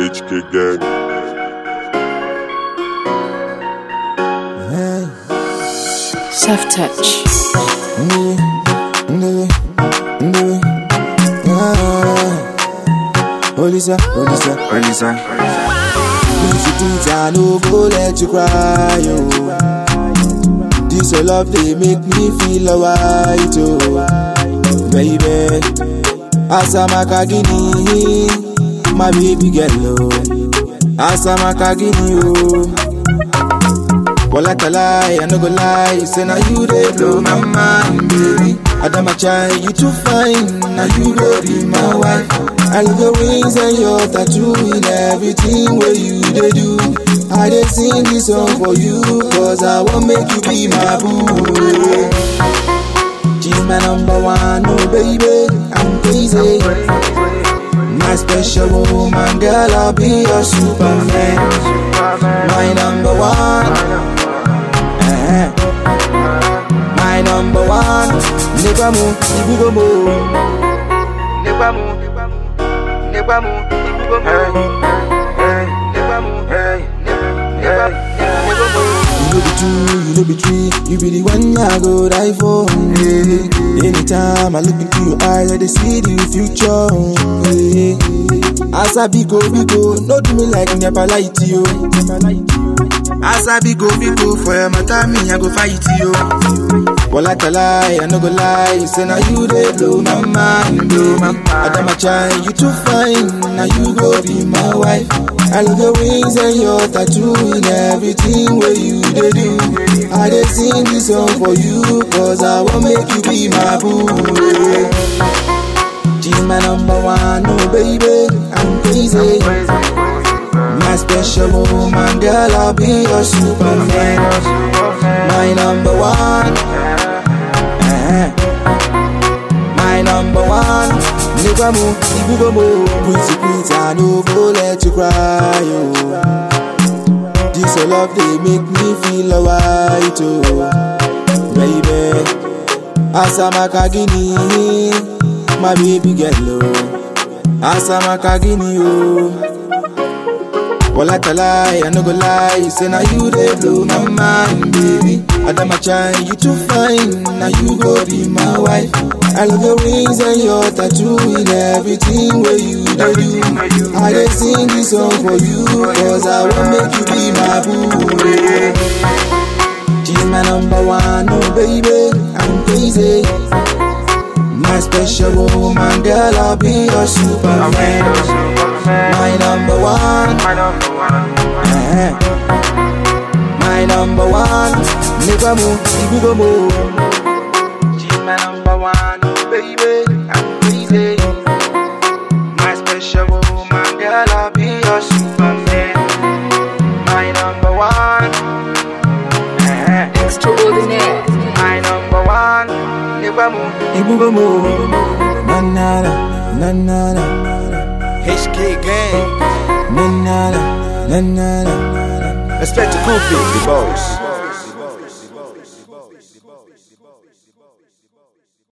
HK gang. Soft touch. Ndiri, ndiri, ndiri. Ah. Olisa, Olisa, Olisa. If you think I no go let you cry, oh. This your love they make me feel alright, oh. Baby, Asamakagini, my baby girl, oh. Asamakagini, oh. Well, I can lie, I no go lie. Say now you they blow my mind, baby. Adama chai, you too fine. Now you go be my wife. I love your rings and your tattoo in everything where you they do. I dey sing this song for you, cause I won't make you be my boo. She's my number one, oh baby, I'm crazy. My special woman, girl, I'll be your superman. My number one. Eh. My number one, never move, you go move. Never move, never move, you go move. Never move, never, never move. You know be two, you know be three, you be the one I go die for. Yeah. Anytime I look into your eyes, I dey see the future. Yeah. As I be go, be go, no do me like never light you. As I be go, be go, for your matter, me, I go fight you. Well, I can lie, I no go lie. Say now you they blow my mind, baby. Adama chai, you too fine. Now you go be my wife. I love your wings and your tattoo in everything where you they do. I dey sing this song for you, cause I won't make you be my boo. She's my number one, oh baby, I'm crazy. My special woman, girl, I'll be your superman. My number one. Eh. My number one. Never move, you go move. Pretty, pretty, I no go let you cry, oh. This your love, they make me feel alright, oh. Baby, Asamakagini, my baby girl, oh. Asamakagini, oh. Well, I can lie, I no go lie. Say now you they blow my mind, baby. Adama chai, you too fine. Now you go be my wife. I love your rings and your tattoo in everything where you they do. I dey sing this song for you, cause I will make you be my boo. She's my number one, oh baby, I'm crazy. My special woman, girl, I'll be your superman. My number one. Eh. My number one. Never move, you go move. She's my number one, oh baby, I'm crazy. My special woman, girl, I'll be your superman. My number one. Eh. Extraordinaire. My number one. Never move, you go move. Na na na, na na na. HK gang. Na na na, na na na. Respect to Kofi, the boss.